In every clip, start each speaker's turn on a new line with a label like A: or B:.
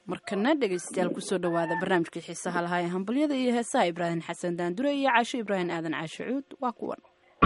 A: markana dhegaystayaal kusoo dhowaada barnaamijkii xiisaha lahaa ee hambalyada iyo heesaha ibraahim xasan daandure iyo caasho ibraahim aadan caasho cuud waa kuwan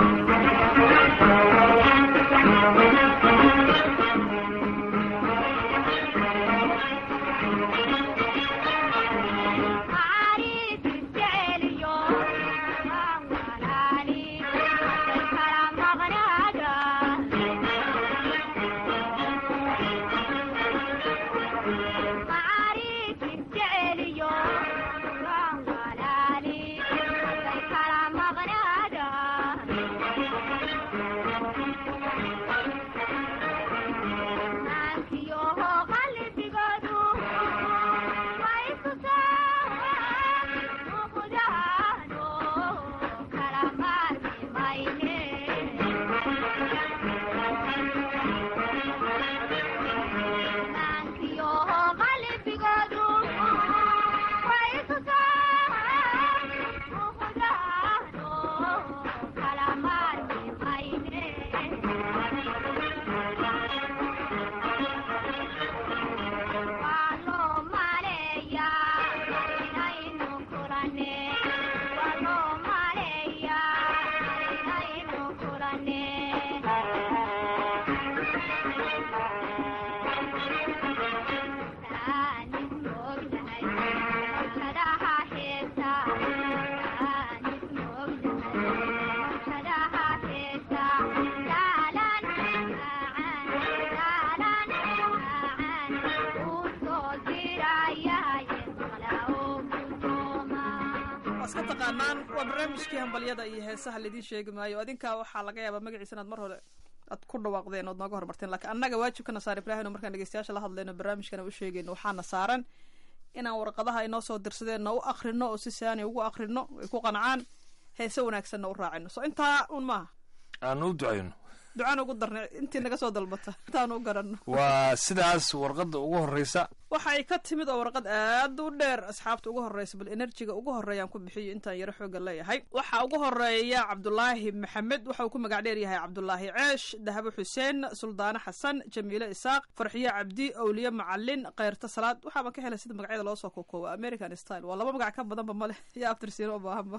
B: iska taqaanaan waa barnaamijkii hambalyada iyo heesaha laidiin sheegi maayo adinkaa waxaa laga yaabaa magaciisa inaad mar hore aad ku dhawaaqdeen ood nooga hormarteen lakiin annaga waajibkana saar ibraahim markaan dhegeystayaasha la hadlayno barnaamijkana u sheegayno waxaana saaran inaan warqadaha inoo soo dirsadeenna u akrino oo si saani ugu akrino ay ku qancaan heese wanaagsanna u raacino so intaa un maaha
C: aanu u ducayno
B: ducaan ugu darnay intii naga soo dalbata intaanu u garanno
C: waa sidaas warqadda ugu horreysa
B: waxa ay ka timid oo warqad aad u dheer asxaabta ugu horreysa bal enerjiga ugu horreeyaan ku bixiyo intaan yaro xooga leeyahay waxaa ugu horeeya cabdulaahi maxamed waxa uu ku magac dheer yahay cabdulaahi ceesh dahabo xuseen suldaane xasan jamiile isaaq farxiyo cabdi owliye macalin kayrta salaad waxaaba ka helay sida magacyada loo soo kookooba american style waa laba magac ka badanba male iyo aftirsiino u baahanba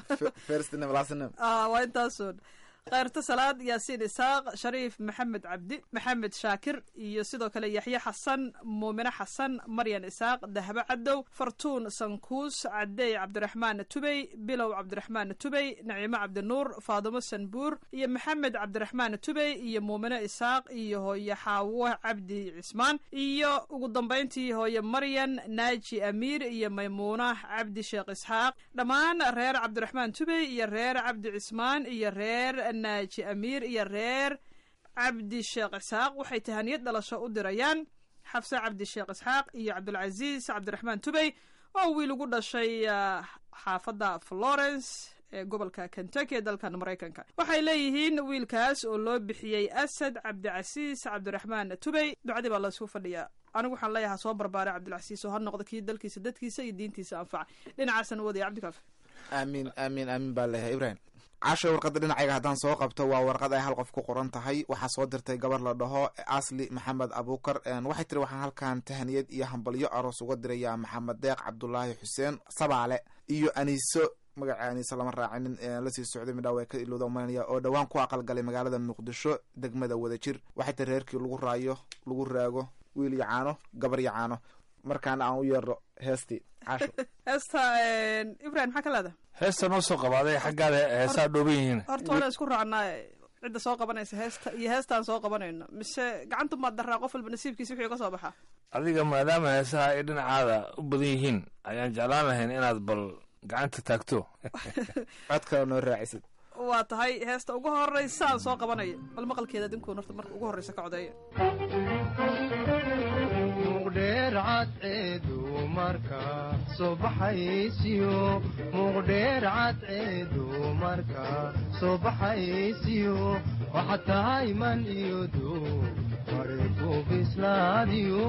B: waa intaasoon khayrta salaad yaasiin isaaq shariif maxamed cabdi maxamed shaakir iyo sidoo kale yaxye xasan muumine xasan maryan isaaq dahabo cadow fartuun sankuus cadeey cabdiraxmaan tubey bilow cabdiraxmaan tubey naciimo cabdinuur faadimo sanbuur iyo maxamed cabdiraxmaan tubey iyo muumine isaaq iyo hooye xaawo cabdi cismaan iyo ugu dambayntii hooye maryan naaji amiir iyo maymuuna cabdi sheekh isxaaq dhammaan reer cabdiraxmaan tubey iyo reer cabdi cismaan iyo reer naaji amiir iyo reer cabdi sheekh isxaaq waxay tahaniyad dhalasho u dirayaan xafse cabdi sheekh isxaaq iyo cabdulcasiis cabdiraxmaan tubey oo wiil ugu dhashay xaafadda florence ee gobolka kentucky ee dalkan maraykanka waxay leeyihiin wiilkaas oo loo bixiyey asad cabdicasiis cabdiraxmaan tubey ducadii baa laysku fadhiyaa anigu waxaan leeyahaa soo barbaaray cabdilcasiis oo ha noqdo kii dalkiisa dadkiisa iyo diintiisa anfaca dhinacaasana wadaya cabdikaafi
D: aamiin aamiin aamiin baa leeyahay ibrahim casho warqadda dhinacayga haddaan soo qabto waa warqad ay hal qof ku qoran tahay waxaa soo dirtay gabar la dhaho asli maxamed abuukar waxay tiri waxaan halkan tahaniyad iyo hambalyo aroos uga dirayaa maxamed deeq cabdulaahi xuseen sabaale iyo aniiso magaca aniiso lama raacinin lasii socday midhaa way ka ilowda umaynaya oo dhowaan ku aqalgalay magaalada muqdisho degmada wadajir waxay tiri reerkii lagu raayo lagu raago wiil iyo caano gabar iyo caano markaana aan u yeero heestii casho
B: heesta ibrahim maxaa ka leeda
C: heesta noo soo qabaaday xaggaada heesaa dhooban yihiin
B: horta hore isku raacnaa cidda soo qabanaysa heesta iyo heestaan soo qabanayno mise gacanta maad daraa qof walba nasiibkiisa wixii ka soo baxaa
C: adiga maadaama heesaha ay dhinacaada u badan yihiin ayaan jeclaan lahayn inaad bal gacanta taagto
D: cod kale noo raacisid
B: waa tahay heesta ugu horeysa aan soo qabanaya bal maqalkeeda adinkuun horta marka ugu horreysa ka codeeya
E: muqdheercadceedu marka soo baxaysiyo muqdheer cadceedu marka soo baxaysiyo waxaad tahay man iyo duu mariku bislaadiyo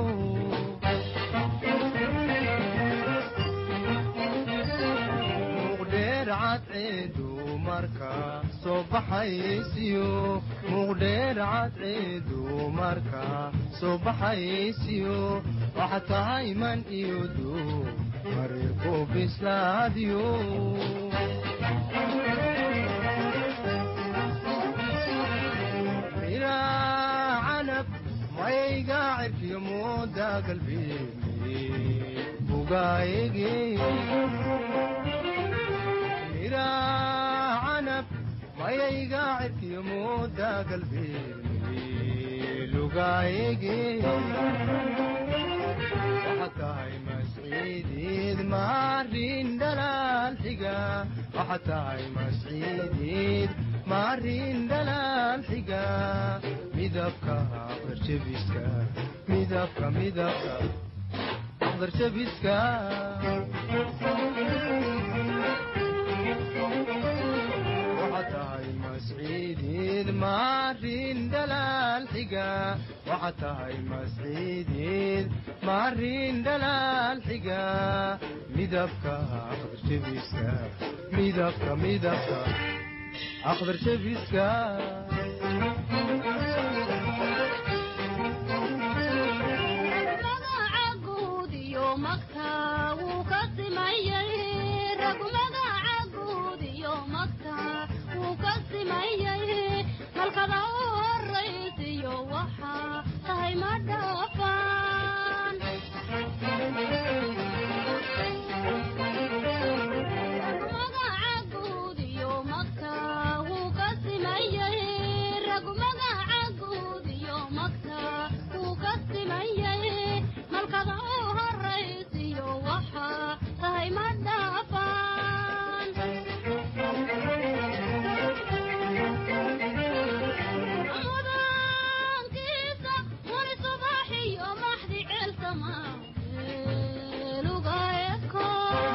E: muqdheer cadceedu marka soo baxaysiyo muqdheer cadceedu marka soo baxaysiyo waxa tahay man iyo duub marirku bislaadiyo miraa canab mayga cirkiyo mooda galbeemi bugaayege miraa canab mayayga cirkiyo mooda galbeemi lugaayege waxa tahay masciidiid maarin dhalaal xiga waxa tahay masciidiid maarin dhalaal xiga midabka aqdarjabiska midabka midabka aqdarjabiska waxa tahay masciidiid maarin dhalaal xiga waxa tahay masciidiid maarin dhalaal xiga midabka aqdarjabiska midabka midabka aqdarjabiska
F: magaca guud iyo magta wuu ka simayay rag magaca guud iyo magta wuu ka simayay halkada u horaysiyo waxaa tahay ma dhaafaan magaca guud iyo magta wuu ka simayay rag magaca guud iyo magta wuu ka simayay malkada u horaysiyo waxaa tahay ma dhaafaan mudankiisa wani subaxiyo maxdi ceelsama luga eko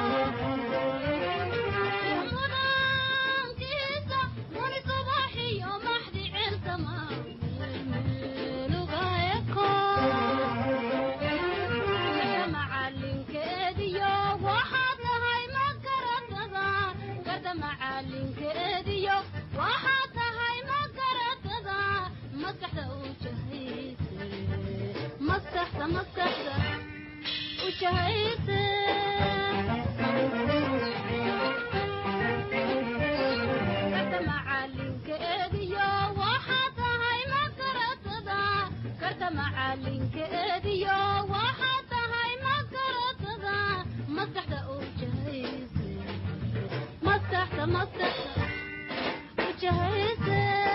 F: mudankiisa wani subaxiyo maxdi ceelsama luga eko macalinkeediyo waxaad tahay ma garatada garda macalinkeediyo waxaad tahay ma garatada maskaxda u jahayse maskaxda maskaxda u jahayse garda macalinkeediyo waxaad tahay ma garatada garda macalinkeediyo waxaad tahay ma garatada maskaxda u jahayse maskaxda maskaxda u jahayse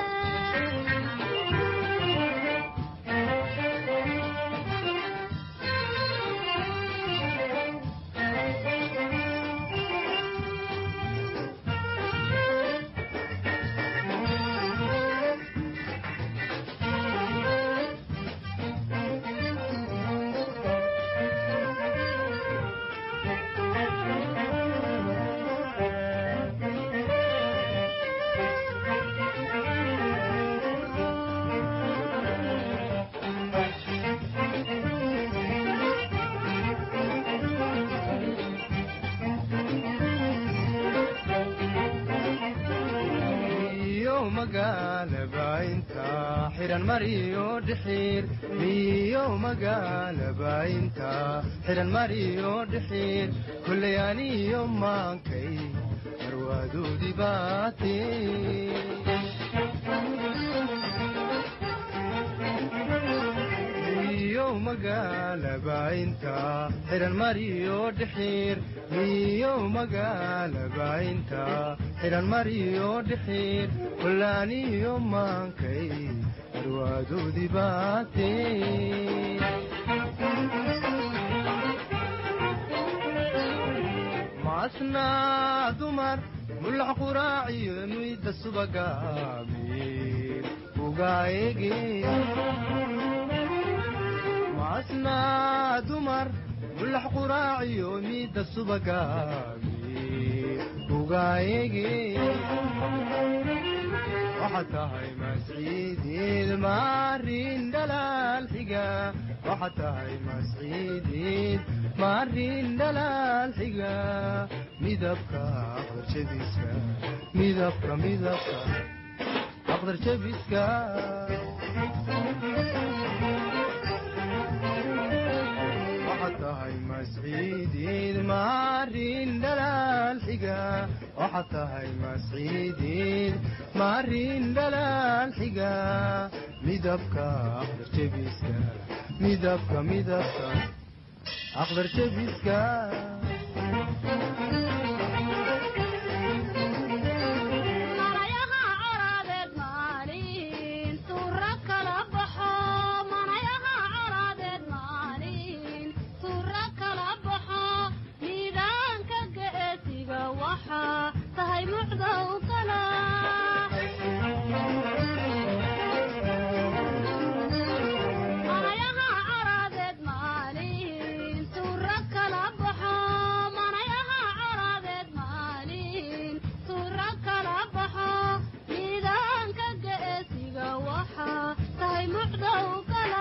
E: iyo magaalaba inta xiran mariyo dhixiir iyo magaalaba inta xiran mariyo dhixiir kulley aniyo maankay marwaadoodii baate iyo magaalaba inta xiran mariyo dhixiir iyo magaalaba inta xiran mariyo dhixiir kullaaniyo maankay marwaadoodii baate maasnaa dumar mulax quraaciyo muyda subaga amiir ugaayege maasnaa dumar mulax quraaciyo miida subaga amiir ugaayege waxaad tahay masciidiid maarin dhalaal xiga waxaad tahay masciidiid maarin dhalaal xiga midabka aqdarjadiska midabka midabka aqdarjabiska tahay masciidiid maarin dhalaal xiga waxaad tahay masciidiid maarin dhalaal xiga midabka aqdar jebiska midabka midabka aqdar jebiska
F: manayaha coraadeed maalin suura kala baxo manayaha coraadeed maalin suura kala baxo miidaanka geesiga waxaa tahay mucda u kala manayaha coraadeed maalin suura kala baxo manayaha coraadeed maalin suura kala baxo miidaanka geesiga waxaa tahay mucda u kala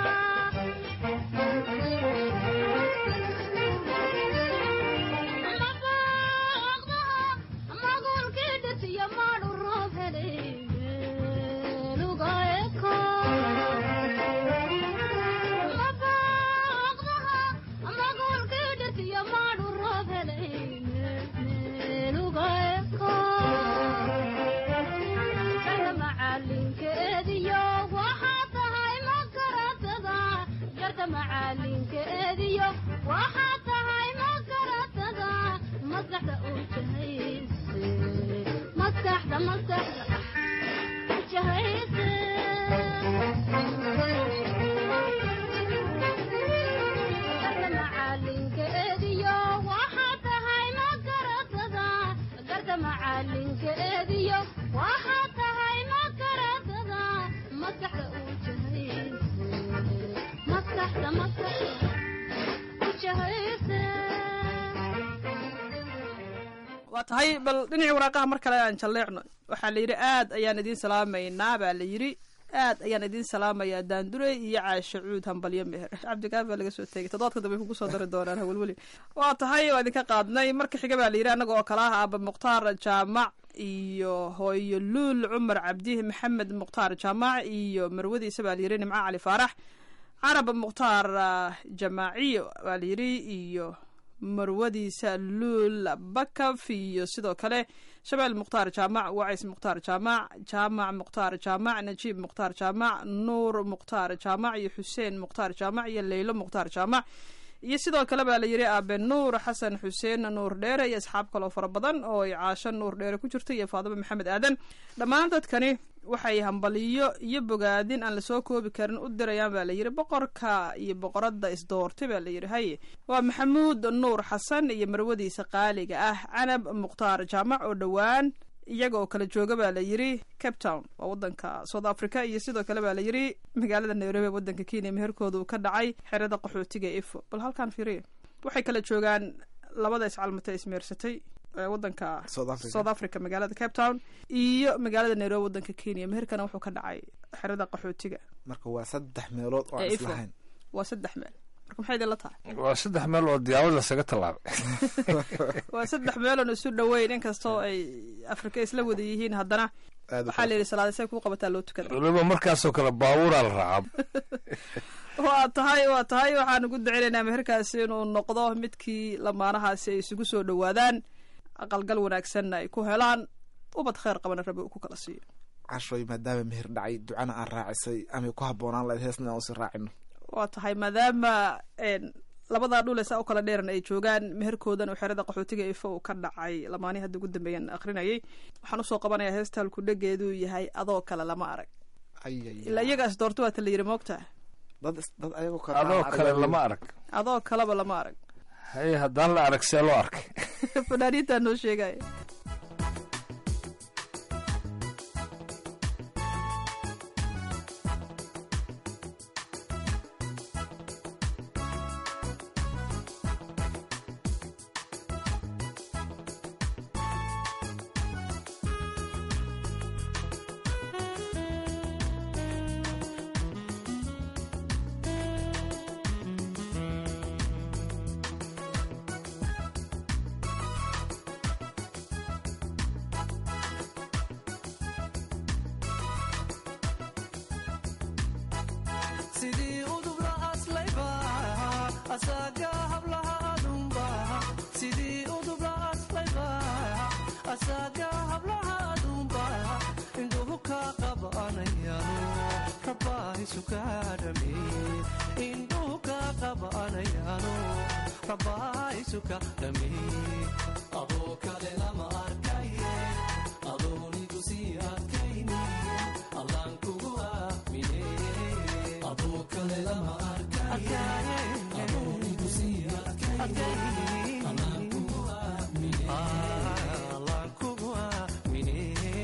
F: magulkii dhisiyo maadhu roob helay meeluga eko magulkii dhisiyo maadhu roob helay meeluga eko kana macalinkeediyo waxaa tahay makaratada garta macalinkeediyo waxaa tahay makaratada maskaxda u jahayse maskaxda maskaxda u jahayse garta macalinkeediyo waxaa tahay makaratada garta macalinkeediyo waxaa tahay makaratada maskaxda u jahayse maskaxda maskaxda u jahayse
B: waa tahay bal dhinacii waraaqaha mar kale aan jalleecno waxaa la yidhi aad ayaan idiin salaamaynaa baa la yidhi aad ayaan idiin salaamayaa daandurey iyo caashe cuud hambalyo meher cabdigaaf baa laga soo tegay toddobaadka dambe kugu soo dari doonaan hawelweli waa tahay waa idinka qaadnay marka xiga baa la yidhi annaga oo kale ah aaba mukhtaar jaamac iyo hooyo luul cumar cabdi maxamed mukhtaar jaamac iyo marwadiisa baa la yidhi nimco cali faarax carab mukhtaar ah, jamaaciyo baa la yidhi iyo marwadiisa luul bakaf iyo sidoo kale shabeel mukhtaar jaamac wacays mukhtaar jaamac jaamac mukhtaar jaamac najiib mukhtaar jaamac nuur mukhtaar jaamac iyo xuseen mukhtaar jaamac iyo leylo mukhtaar jaamac iyo sidoo kale baa la yidhi aabe nuur xasan xuseen nuur dheere iyo asxaab kaloo fara badan oo ay caasho nuur dheere ku jirta iyo faadimo maxamed aadan dhammaan dadkani waxay hambaliyo iyo bogaadin aan lasoo koobi karin u dirayaan baa la yidhi boqorka iyo boqoradda isdoortay baa la yidhi haye waa maxamuud nuur xasan iyo marwadiisa qaaliga ah canab mukhtaar jaamac oo dhowaan iyaga oo kala jooga baa la yidhi cape town waa wadanka south africa iyo sidoo kale baa la yidhi magaalada nairobi ee wadanka kenya meherkooda uu ka dhacay xerada qaxootiga ee ifo bal halkaan fiiriya waxay kala joogaan labada iscalmatay ismeersatay ee wadanka
D: South Africa.
B: south africa magaalada cape town iyo magaalada nairobi wadanka kenya meherkana wuxuu ka dhacay xerada qaxootiga
D: marka waa saddex meelood oo aan
B: Ee, ifo.
D: islahayn
B: waa saddex meel marka maxay idinla tahay
C: waa saddex meel oo diyaawad lasaga tallaabay
B: waa saddex meeloon isu dhoweyn inkastoo ay afrika isla wada yihiin haddana
D: aad u
B: waxaa la yidhi salaada say kuu qabataa loo tukada
C: weliba markaasoo kale baabuuraa la raacaa
B: waa tahay waa tahay waxaan ugu duceynaynaa meherkaasi inuu noqdo midkii lamaanahaasi ay isugu soo dhowaadaan aqalgal wanaagsanna ay ku helaan ubad kheyr qabana rabi uu ku kala siiyo
D: cashoy maadaama meher dhacay ducana aan raacisay amay ku habboonaan lahayd heesna aan usi raacino
B: waa tahay maadaama een, labadaa dhule saa u kala dheeran ay joogaan meherkoodan uu xerada qaxootiga ifo uu ka dhacay lamaanihi hadda ugu dambeeyaan akrinayay waxaan usoo qabanayaa heesta halku dhegeeduu yahay adoo kale lama arag
D: ay ay
B: ilaa iyagaas doorto waata la yidhi moogtaa
D: dad is- dad ayagoo kale
C: adoo
D: aan
C: kale
D: arag-
C: lama arag
B: adoo kaleba lama arag
C: haye haddaan la arag see loo arkay
B: fanaaniintaa noo sheegaya
F: Adoo
G: rabaa isuka dhameeye adoo kale lama arkaye adoonigu sii adkayni allaan kugu aamine adoo kale lama arkaye adoonigu sii adkayni allaan kugu aamine allaan kugu aamine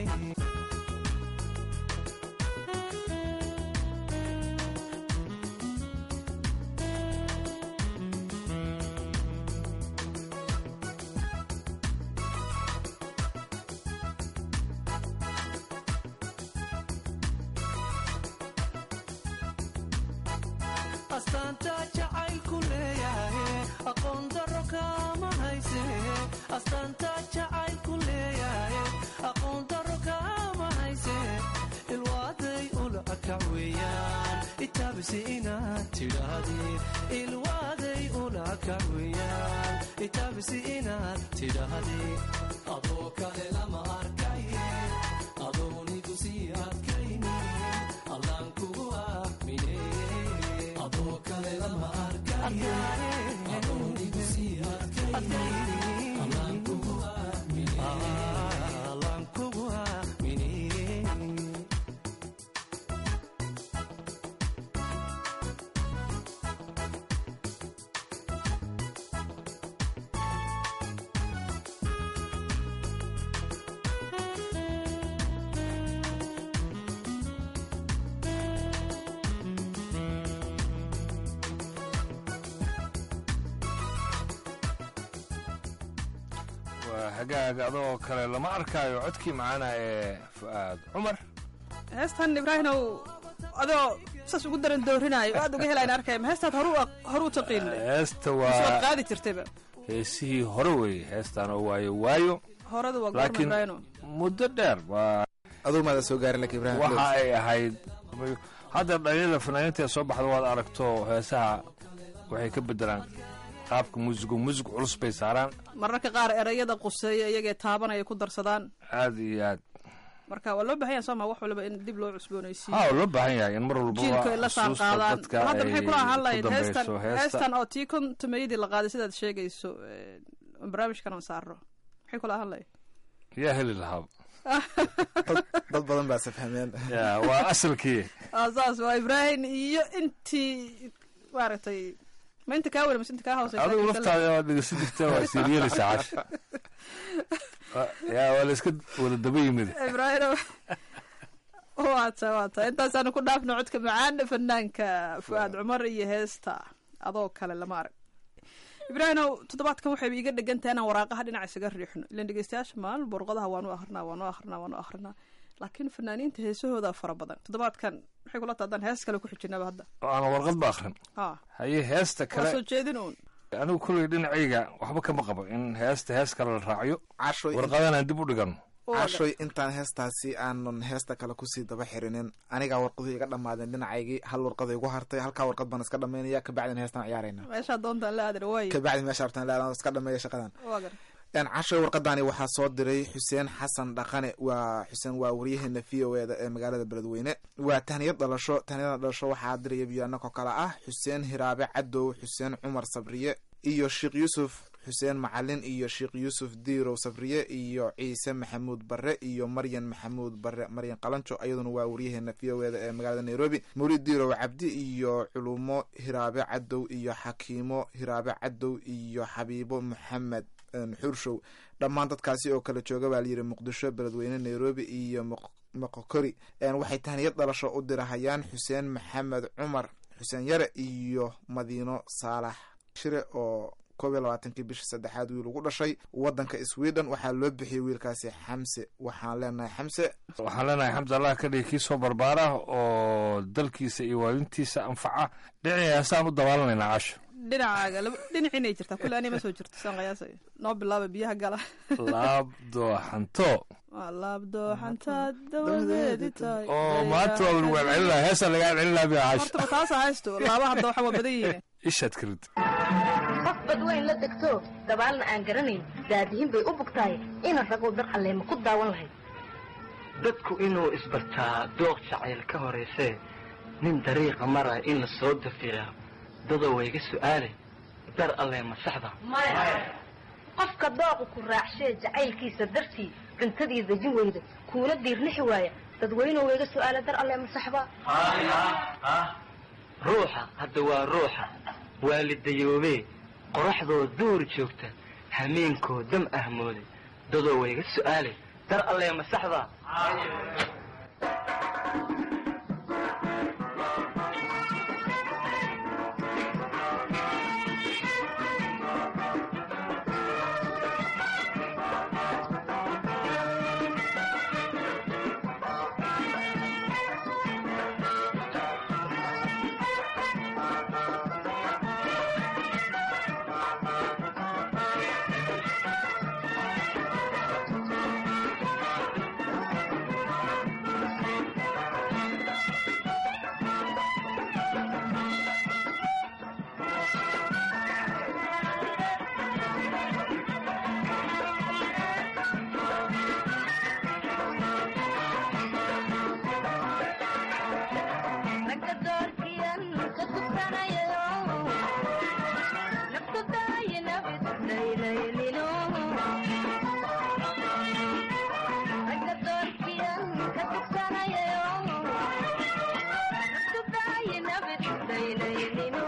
G: astaanta jacaylku leeyahay aqoon daro kama hayse astaanta jacaylku leeyahay aqoon daro kama hayse ilwaaday ulakac weeyaan itaabisi inaad tidhaahdeen ilwaaday ulakac weeyaan itaabisi inaad tidhaahdeen adoo kale lama arkaye adoonigu sii adkayni allaan kugu aamine adoo kale lama arkaye adoonigu sii adkayni allaan kugu aamine allaan kugu aamine
C: waa hagaag adoo kale lama arkaayo codkii macaana ee fu'aad cumar
B: heestan ibraahinow adoo saas ugu daran doorinaayo aad uga helayn arkaya ma heestaad horu horuu taqiin
C: heesta
B: waad
C: waa
B: qaadi jirtayba
C: heesihii hore weeye heestaan oo waayo waayo
B: horada waa goorma
C: laakiin
B: ibraahino
C: muddo dheer waa
D: aduu maada soo gaarin lak ibrahim
C: waxa ay ahayd hadda dhalinyada fanaaniinta ee soo baxda waad aragto heesaha waxay ka bedelaan qaabka muusigu muusig culus bay saaraan
B: mararka qaar erayada quseeya iyagee taabanaya ku darsadaan
C: aad iyo aad
B: marka waa loo baahan yahay sooma wax waliba in dib loo cusboonaysiiyo
C: ha loo baahan yahay in mar
B: jiilku ay
C: walbaba
B: la saan
C: xusuusta
B: qaadaan
C: dadka
B: hadda maxay kula ahaan
C: ay
B: lahayd
C: ku
B: heestan
C: dambayso
B: heestan
C: heesta
B: oo tii kontumayadii la qaaday sidaad sheegayso eh, barnaamijkan aan saarno maxay kula ahaan lahayd
C: yaa heli lahaa
D: dad badan baa safhameen
C: ya waa asalkii
B: Ah, saas waa ibraahim iyo intii maaragtay ma inta kaa weli mise inta kaa hooseysa
C: adigu laftaada waad dhegeysan jirta waa siiryeelaysaa cash ya waa la iska wada daba yimid
B: ibraahim waata waata intaasaanu ku dhaafno codka macaan fanaanka fu'aad cumar iyo heesta adoo kale lama arag ibraahimow toddobaadkan waxayba iga dhegan tahay inaan waraaqaha dhinaca isaga riixno ilan dhegeystayaasha maalin borqadaha waanu akrinaa waanu akrinaa waanu akrinaa laakiin fanaaniinta heesahooda fara badan toddobaadkan maxay kula tahdaan hees kale ku xijinaba hadda
C: oo aan warqad ba akrin
B: ha
C: haye heesta
B: waa soo
C: kale
B: jeedin uun
C: anigu kulley dhinacayga waxba kama qabo in heesta hees kale la raaciyo
D: cashoy
C: warqadan aan dib u dhigano
D: cashoy intaan heestaasi aanan heesta kale kusii daba xirinin anigaa warqadu iga dhammaadeen dhinacaygii hal warqada igu hartay halkaa warqad baan iska dhamaynaya kabacdin heestaan ciyaarayna
B: meeshaa doontaan la aadana waaye
D: kabacdi meesha rabtaan laadan iska dhameeya shaqadan
B: waa gar
D: Een, cashoy warqadani waxaa soo diray xuseen xasan dhaqane waa xuseen waa waryaheena v o eda ee magaalada beledweyne waa tahniyad dhalasho tahniyada dhalasho waxaa diraya biyaanako kale ah xuseen hiraabe cadow xuseen cumar sabriye iyo sheekh yuusuf xuseen macalin iyo sheekh yuusuf diirow sabriye iyo ciise maxamuud bare iyo maryan maxamuud bare maryan qalanjo iyaduna waa waryaheena v o eda ee magaalada nairobi mawlid diirow cabdi iyo culumo hiraabe cadow iyo xakiimo hiraabe cadow iyo xabiibo maxamed een, xurshow dhammaan dadkaasi oo kala jooga baa layidhi muqdisho beledweyne nairobi iyo Moq- moqokori Een, waxay tahniyad dhalasho u dirahayaan xuseen maxamed cumar xuseen yare iyo madiino saalax shire oo koob iyo labaatankii bisha saddexaad wiil ugu dhashay wadanka sweden waxaa loo bixiyey wiilkaasi xamse waxaan leenahay xamse
C: waxaan leenahay xamd allah ka dhigi kii soo barbaara oo dalkiisa iyo waalidtiisa anfaca dhinacii heesaan u dabaalanaynaa casho
B: dhinacaaga laba- dhinaciinay jirtaa kulle ani ma soo jirto saan qiyaasayo noo bilaaba biyaha gala
C: laab dooxanto
B: waa laabdooxantaad dawadeedi tahay
C: oo maanta waa lagu celcelinaa heesaan laga celcelinaa biya casho
B: hortaba taasa haysto laabaha dooxa waa badan yihiin
C: ishaad karid
H: qof badweyn la degto dabaalna aan garanayn daadihin bay u bugtahay ina raguu dar alleema ku daawan lahayd
I: dadku inuu isbartaa dooq jacayl ka horaysee nin dariiqa mara in la soo dafiraa dadoo wayga su'aalay dar alle ma saxda
H: qofka dooqu ku raacshee jacaylkiisa dartii cuntadii dejin weyda kuuna diirnixi waaya dadweynuhu wayga su'aala dar alle ma saxba
I: ruuxa hadda waa ruuxa waalidayoobee qoraxdoo duur joogta hameenkoo dam ahmooday dadoo wayga su'aalay dar alle ma saxda
F: ragga doorkiyan ka tugsanayo naftu daayinabid laylaylino ragga doorkiyan ka tugsanayo naftu daayinabid laylaylino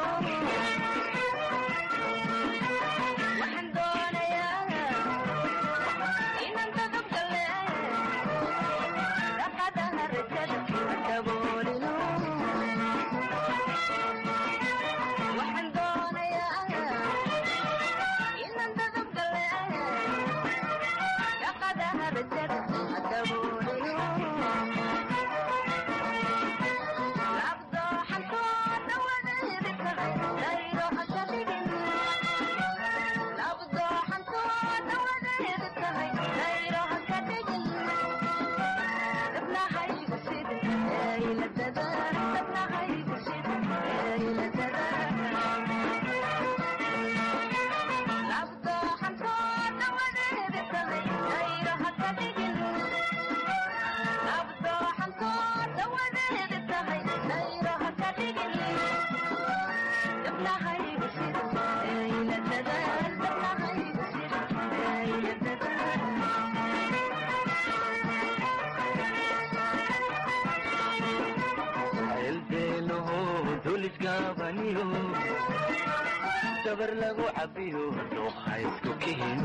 F: waxaan doonayaa inaan dadabgale dhaqadaha rajada daboolino waxaan doonayaa inaan dadabgale dhaqadaha rajada daboolino labdooxantooda wadeedi tahay dayro haka dhigin labdooxantooda wadeedi tahay dayro haka dhigin dabnahaygu sidin eyladada dabnahaygu sidin eyladada labdooxantooda wadeedi tahay dayro haka dhigin labdooxantooda wadeedi tahay dayro haka dhigin dabnahaygu sidin eyladada dabnahaygu sidin eyladada
I: ceelbeenoho dulisgaabaniyo dabar lagu cabiyo dhuuqa isku kihin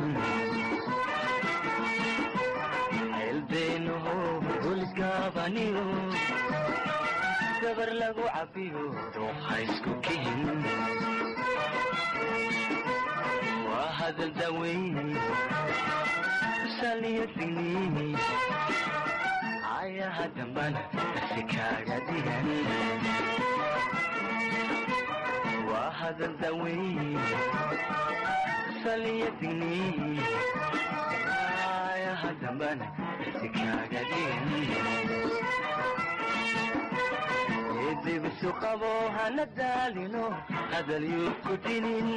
I: ceelbeenoho dulisgaabaniyo dabar lagu cabiyo dhuuqa isku kihin waa hadal daweyn saliyo digniini ayaha dambana si kaaga digan waa hadal daweyn saliyo digniini ayaha dambana si kaaga digan edibisu qabo hana daalino hadal yuu ku dinin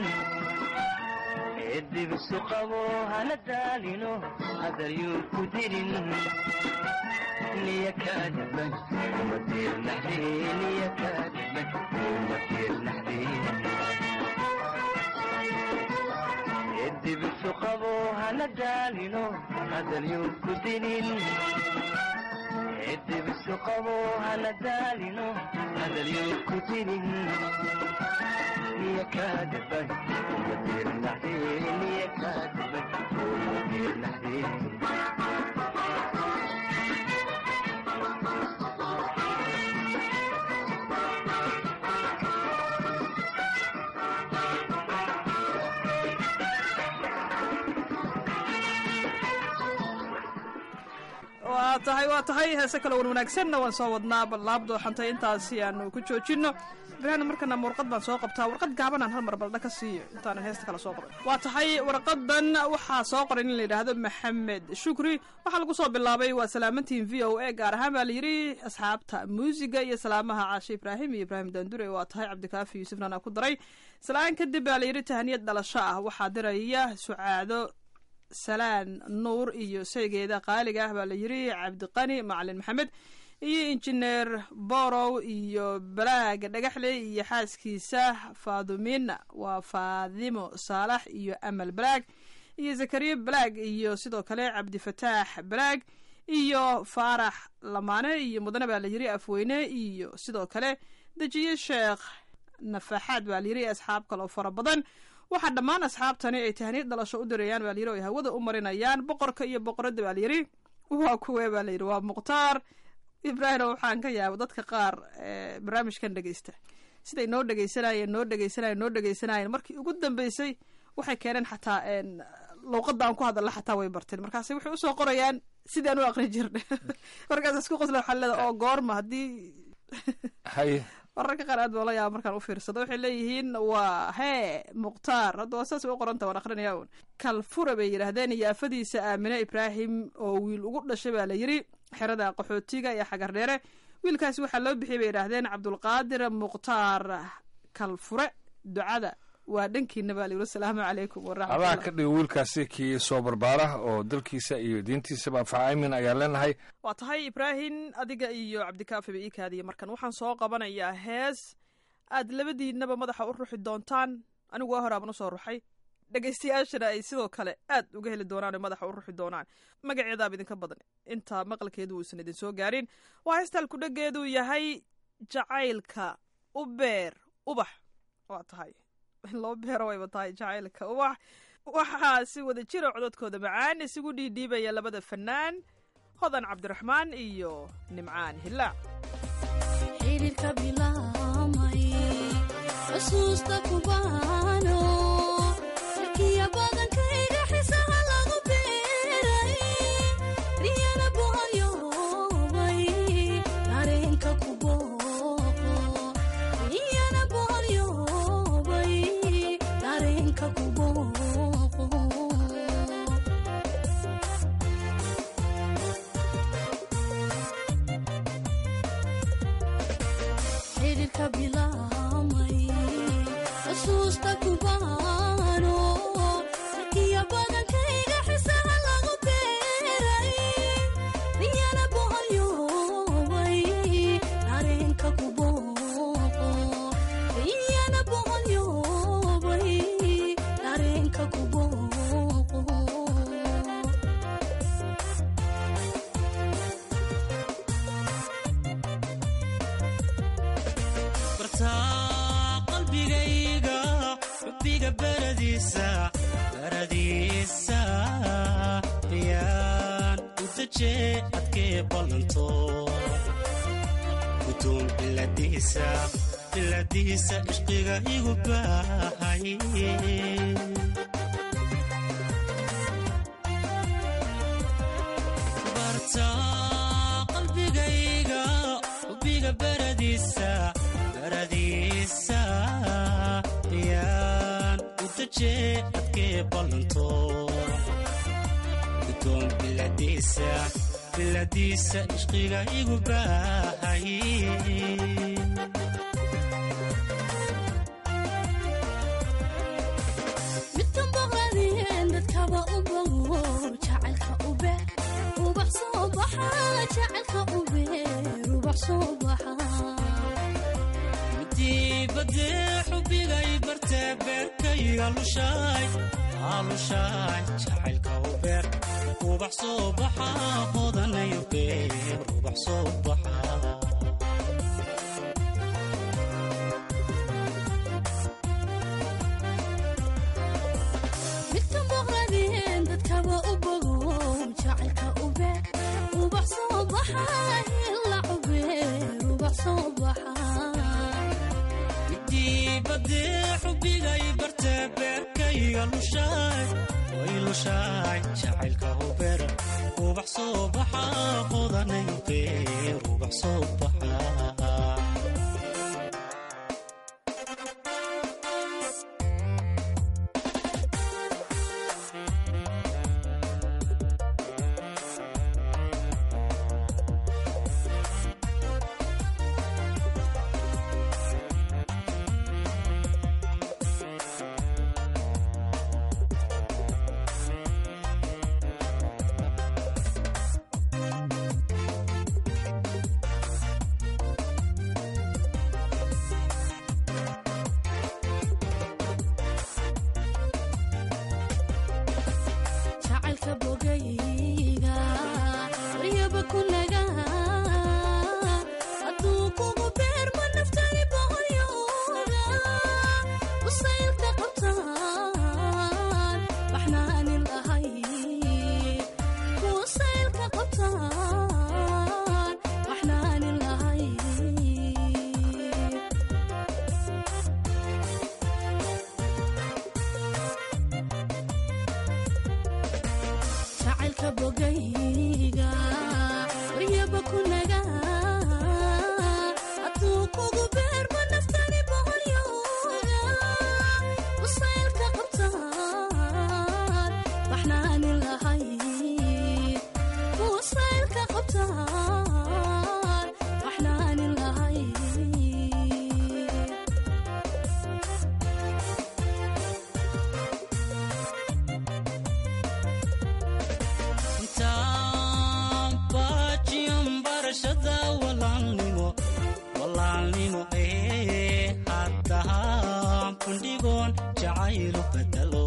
I: edibisu qabo hana daalino hadal yuu ku dinin niya kaadaban uma diirnaxdee niya kaadaban uma diirnaxdee edibisu qabo hana daalino hadal yuu ku dinin edibisu qabo hana daalino hadal yuu ku dinin niya kaadaban uma diirnaxdee niya kaadaban uma diirnaxdee
B: waa tahay waa tahay heese kale wan wanaagsanna waan soo wadnaa bal laabdooxantay intaasi aanu ku joojino ibraahim markana warqad baan soo qabtaa warqad gaabanaan hal mar baldha ka siiyo intaanan heesta kale soo qoray waa tahay warqadan waxaa soo qoray in la yidhaahdo maxamed shukri waxaa lagu soo bilaabay waa salaamantiin v o a gaar ahaan baa layidhi asxaabta muusiga iyo salaamaha caashe ibraahim iyo ibraahim daandure waa tahay cabdikaafi yuusufna anaa ku daray salaan kadib baa layidhi tahaniyad dhalasho ah waxaa diraya sucaado salaan nuur iyo saygeeda qaaliga ah baa la yidhi cabdiqani macalin maxamed iyo injineer borow iyo balaaga dhagaxle iyo xaaskiisa faadumina waa faadimo saalax iyo amal balaag iyo zakariya balaag iyo sidoo kale cabdifataax balaag iyo faarax lamaane iyo mudane baa la yiri afweyne iyo sidoo kale dejiye sheekh nafaxaad baa layiri asxaab kale oo fara badan waxaa dhammaan asxaabtani ay tahniid dhalasho u dirayaan baa layiri o ay hawada u marinayaan boqorka iyo boqoradda baa layiri waa kuwee baa layidhi waa mukhtaar ibraahim waxaan ka yaaba dadka qaar ee barnaamijkan dhegeysta siday noo dhegeysanayeen noo dhegeysanayeen noo dhegeysanayeen markii ugu dambeysay waxay keeneen xataa een luuqadda aan ku hadalla xataa way barteen markaase waxay usoo qorayaan sidii aan u aqri jirnay markaas isku qosla waxaa leeda oo goorma haddii
C: haye
B: wararka qaar aad baa la yaaba markaan u fiirsado waxay leeyihiin waa hee mukhtaar hadda waa saas way u qoranta waan akrinaya un kalfura bay yidhaahdeen iyo afadiisa aamine ibraahim oo wiil ugu dhashay baa la yiri xerada qaxootiga iyo xagar dheere wiilkaasi waxaa loo bixiyay bay yidhaahdeen cabdulqaadir mukhtaar kalfure ducada waa dhankiina baa layiri asalaamu calaykum
C: adaa
B: waraxmatullah
C: ka dhiga wiilkaasi kii soo barbaara oo dalkiisa iyo diintiisaba anfaca aamin ayaan leenahay
B: waa tahay ibraahim adiga iyo cabdikaafi ba ii kaadiya markan waxaan soo qabanayaa hees aad labadiinaba madaxa u ruxi doontaan anigu waa horaaban usoo ruxay dhegaystayaashana ay sidoo kale aad uga heli doonaan oo madaxa u ruxi doonaan magaceedaaba idinka badan inta maqalkeedu uusan idin soo gaarin waa heestal kudhageedu yahay jacaylka u beer ubax waa tahay in loo beero wayba tahay jacaylka ubax waxaa si wada jira cododkooda macaan isugu dhiidhiibaya labada fanaan hodan cabdiraxmaan iyo nimcaan hilaac
J: xiriirka bilaamay xusuusta kubaano sarkiya badankayga xisaha lagu beeray riyana boholyoobay dareenka ku booqo riyana boholyoobay dareenka ku booqo xiriirka bilaamay xusuusta kubaano sarkiya badankayga xisaha lagu beeray riyana boholyoobay dareenka ku booqo riyana boholyoobay dareenka ku booqo
K: bartaa qalbigayga xubbiga baradiisa baradiisa yaan u dajee adkee ballanto gudoon biladiisa biladiisa ishqiga igu baahay bartaa qalbigayga xubbiga baradiisa baradiisa yaan u dajee adkee ballanto gudoon biladiisa biladiisa ishqiga igu baahay
J: midkan boqladien dadkaba u bogo jacaylka u beer ubax soo baxa jacaylka u beer ubax soo baxa
K: dibadee xubigay bartee beerkayga lushaay alushaay jacaylka u beer ubax soo baxa hodanayo beer ubax soo baxa
J: midkan boqladien dadkaba u bogo jacaylka u beer ubax soo baxa hila u beer ubax soo baxa
K: dibadee xubigay bartee beerkayga lushaay way lushaay jacaylka u beer ubax soo baxa hodanayo beer ubax soo baxa
J: jacaylka bogayga waryaba kunaga hadduu kugu beerma naftani boqolyooga usaylka qabtaan baxnaanin lahay usaylka qabtaan baxnaanin lahay jacaylka bogayga waryaba kunaga hadduu kugu beerma naftani boqolyooga usaylka qabtaan baxnaanin lahay usaylka qabtaan baxnaanin lahay
K: intaan baajiyan barashada walaalnimo walaalnimo ee haddahaan bandhigoon jacaylu bedelo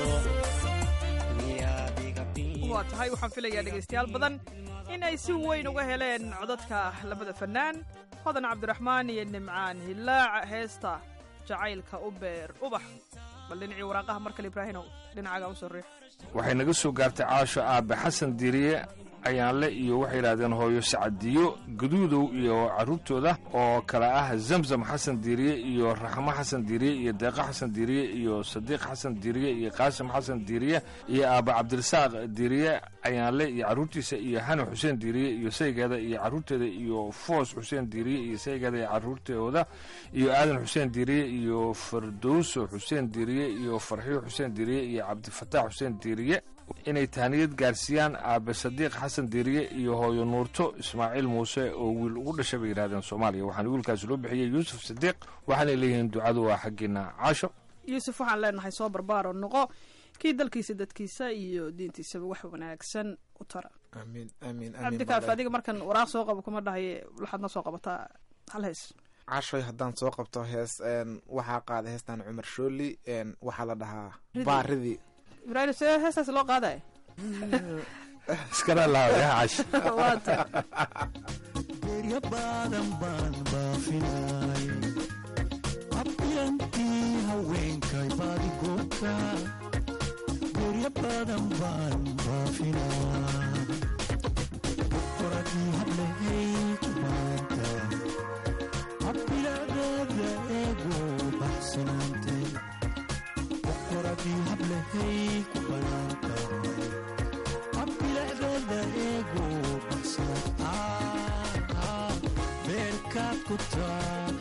B: waa tahay waxaan filayaa dhegaystayaal badan in ay si weyn uga heleen codadka labada fannaan hodan cabdiraxmaan iyo nimcaan hilaac heesta jacaylka u beer ubax bal dhinacii waraaqaha mar kale ibraahinow dhinacaaga u soo riix
C: waxay naga soo gaartay caasho aabe xasan diiriye ayaanle iyo waxay yidhahdeen hooyo sacadiyo gaduudow iyo carruurtooda oo kale ah zamzam xasan diiriye iyo raxmo xasan diiriye iyo deeqo xasan diiriye iyo sadiiq xasan diiriye iyo qaasim xasan diiriye iyo aaba cabdirasaaq diiriye ayaanle iyo carruurtiisa iyo hani xuseen diiriye iyo saygeeda iyo carruurteeda iyo foos xuseen diiriye iyo saygeeda iyo carruurtooda iyo aadan xuseen diiriye iyo fardowso xuseen diiriye iyo farxiyo xuseen diiriye iyo cabdifataax xuseen diiriye inay tahniyad gaarsiiyaan aabe sadiiq xasan diiriye iyo hooyo nuurto ismaaciil muuse oo wiil ugu dhashay bay yidhahdeen soomaaliya waxaana wiilkaasi loo bixiyey yuusuf sadiiq waxaanay leeyihiin ducadu waa xaggiina caasho
B: yuusuf waxaan leenahay soo barbaaro noqo kii dalkiisa dadkiisa iyo diintiisaba wax wanaagsan u tara
D: amiin amiin
B: cabdikaaf adiga markan waraaq soo qabo kuma dhahay waxaad na soo qabataa hal hees
D: cashoy haddaan soo qabto hees een, waxaa qaaday heestan cumar shooli een, waxaa la dhahaa
B: Ridii.
D: baaridii
B: ibraahim see heestaas loo qaadaya
C: iskana lahaday caasho
B: waa tahay
G: Berya badan baan baafinay abyantii haweenkay baadi goobta berya badan baan baafinay boqoradii hablehay kumaanta habbilacdeeda eego baxsanaantay boqoradii hablehay ku banaanta habbilacdeeda eego baxsanaanta beerkaad ku taal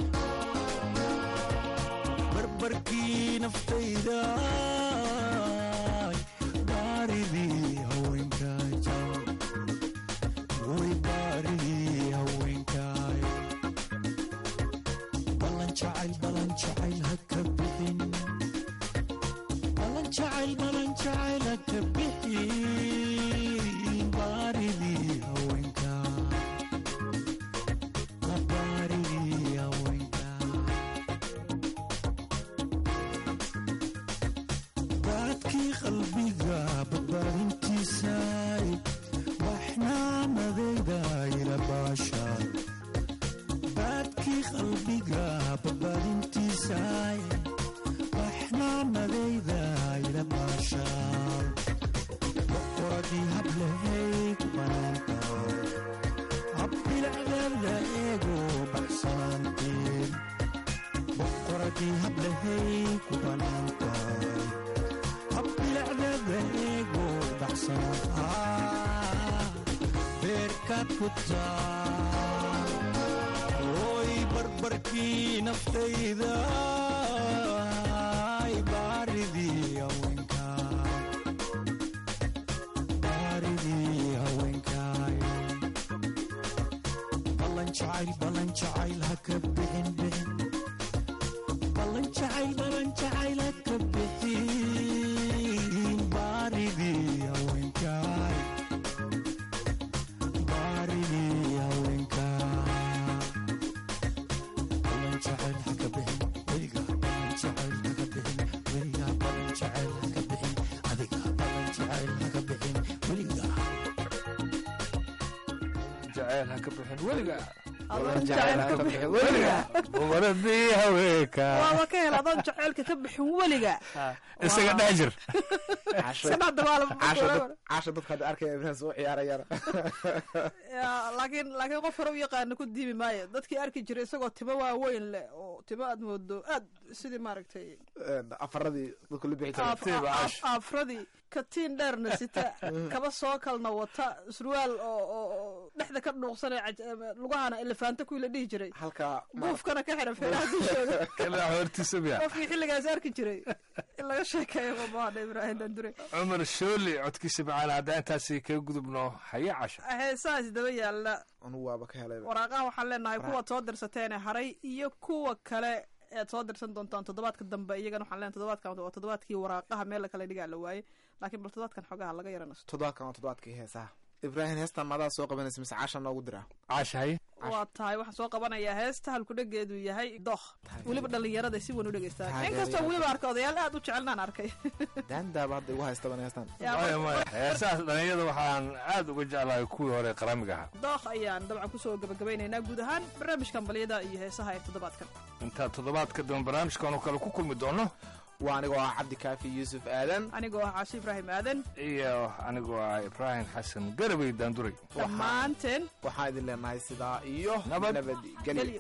G: barbarkii naftayda baaridii haweenkaay way baaridii haweenkaay ballan jacayl ballan jacayl ha ka bixin ballan jacayl ballan jacayl ha ka bixin baaridii haweenkaay baaridii haweenkaay baadkii qalbiga badbaadintiisay baxnaamadayda ila baashaay baadkii qalbiga badbaadintiisay baxnaamadayda ila baashaay boqoradii hablehay ku banaantaay habbilacdeeda eego baxsanaanteen boqoradii hablehay ku banaantaay habbilacdeeda eego baxsanaa beerkaad ku taal oy barbarkii naftayda ay baaridii haweenkaay baaridii haweenkaay ballan jacayl ballan jacayl ha ka bixin bixin ballan jacayl ballan jacayl ha ka bixin baaridii haweenkaay baaridii haweenkaay ballan jacayl ha ka bixin weliga ballan jacayl ha ka bixin weliga ballan jacayl ha ka bixin adiga ballan jacayl ha ka bixin
C: jacayl ha ka bixin weliga
B: Adoon jacayl ha ka bixin weliga.
C: boqoradii haweenka
B: waaba ka hel adoon jaceylka ka bixin weliga
C: isaga dhex jir
B: iska dhex dabaala
D: caasha dadka hadda arkaya ibrahim soo ciyaarayana
B: Ya, laakiin laakiin qof hore u yaqaana ku diimi maayo dadkii arki jiray isagoo timo waaweyn leh oo timo aad moodo aad sidii maaragtay
D: afaradii dadku la bixi
B: af-
D: jiray
B: af- afradii katiin dheerna sita kaba soo kalna wata surwaal oo oo- oo dhexda ka dhuuqsanay caj- lugahana elefaanta kuwii la dhihi jiray
D: halka
B: buufkana ka xiran feeraha dushooda
C: kala hortiisa miya
B: qofkii xilligaas arki jiray in laga sheekeeyo mamahadha ibraahim dandure
C: cumar shooli codkiisa macaan haddaan intaasi kaga gudubno haya casha
B: heesahaas daba yaalla
D: anugu waaba ka helay
B: waraaqaha waxaan leenahay kuwaad soo dirsateene haray iyo kuwa kale ead soo dirsan doontaan toddobaadka dambe iyagana waxaan leenahay toddobaadkan waa toddobaadkii waraaqaha meel kale dhigaa la waaye laakiin bal toddobaadkan xogaha laga yaranasto
D: toddobaadkan waa toddobaadkii heesaha ibrahim heestan maadaa soo qabanaysa mise caasha noogu diraa
C: caasha haye
B: waa tahay waxaan soo qabanayaa heesta halkudhegeedu yahay doh weliba dhallinyarada si weyn u dhegeystaan
D: Taageerayaal.
B: inkastoo weliba arka odayaal aad u jecelnaan arkay
D: daandaaba hadda igu haystaban heestan
B: Yaa,
C: maya maya heesahaas dhalinyada waxaan aad uga jeclahay kuwii hore qaramiga ahaa
B: dookh ayaan dabcan kusoo gabagabaynaynaa guud ahaan barnaamijkan balyada iyo heesaha ee toddobaadkan
C: intaan toddobaadka dambe barnaamijkan oo kale ku kulmi doono
D: waa anigoo ah cabdikaafi yuusuf aadan
B: anigoo ah caashi ibraahim aadan
C: iyo anigoo ah ibraahim xasan garabay daanduray
B: dhammaanteen
D: waxaan idin leenahay sidaa iyo
C: Nabad.
D: nabadgelyo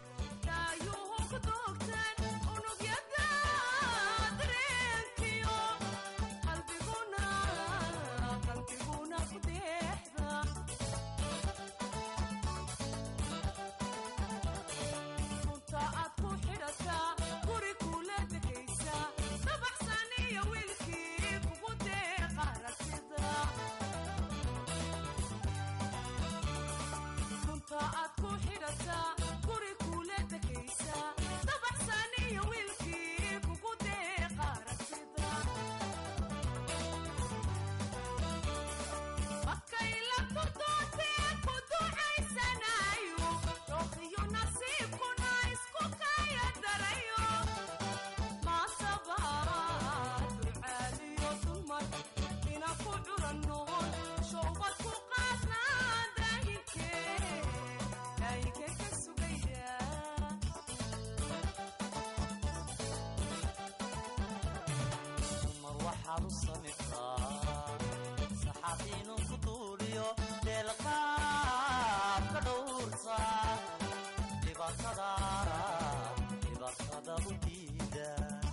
L: mar waxaad u samirtaa saxaafiinu ku duuliyo deelqaad ka dhowrta dhibaatada dhibaatada u diida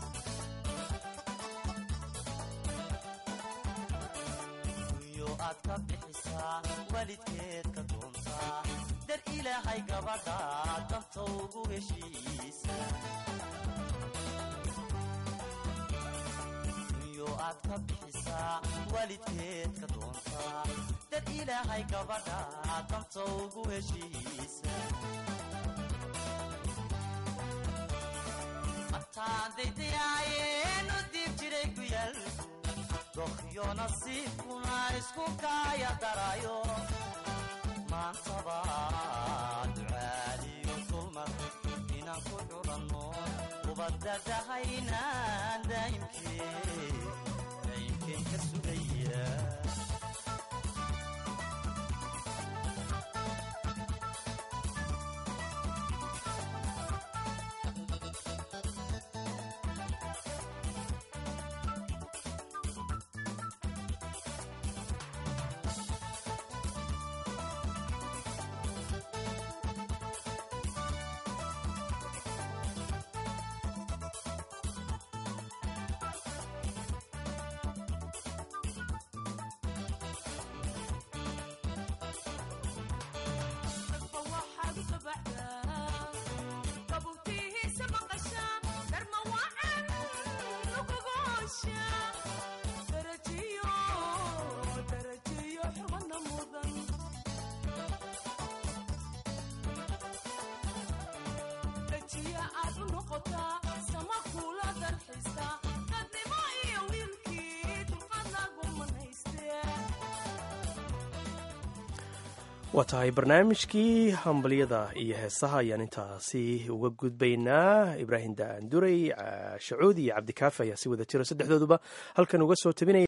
L: dunyo aad ka bixisaa waalidkeed ka doontaa dar ilaahay gabadha danta ugu heshiisa dunyo aad ka bixisaa waalidkeed ka doontaa dad ilaahay gabadha danta ugu heshiisa mataan daydayaayeen u diib jiray ku yaal dokhyo nasiibkuna isku kaaya darayo maantaba ducaaliyo dulmar inaan ku culanno ubadadahaynaan daa'imkee daa'imkeen ka sugaya
M: waa tahay barnaamijkii hambalyada iyo heesaha ayaan intaasi uga gudbaynaa ibraahim daanduray shacuud iyo cabdikaafi ayaa si wada jira saddexdooduba halkan uga soo tabinaya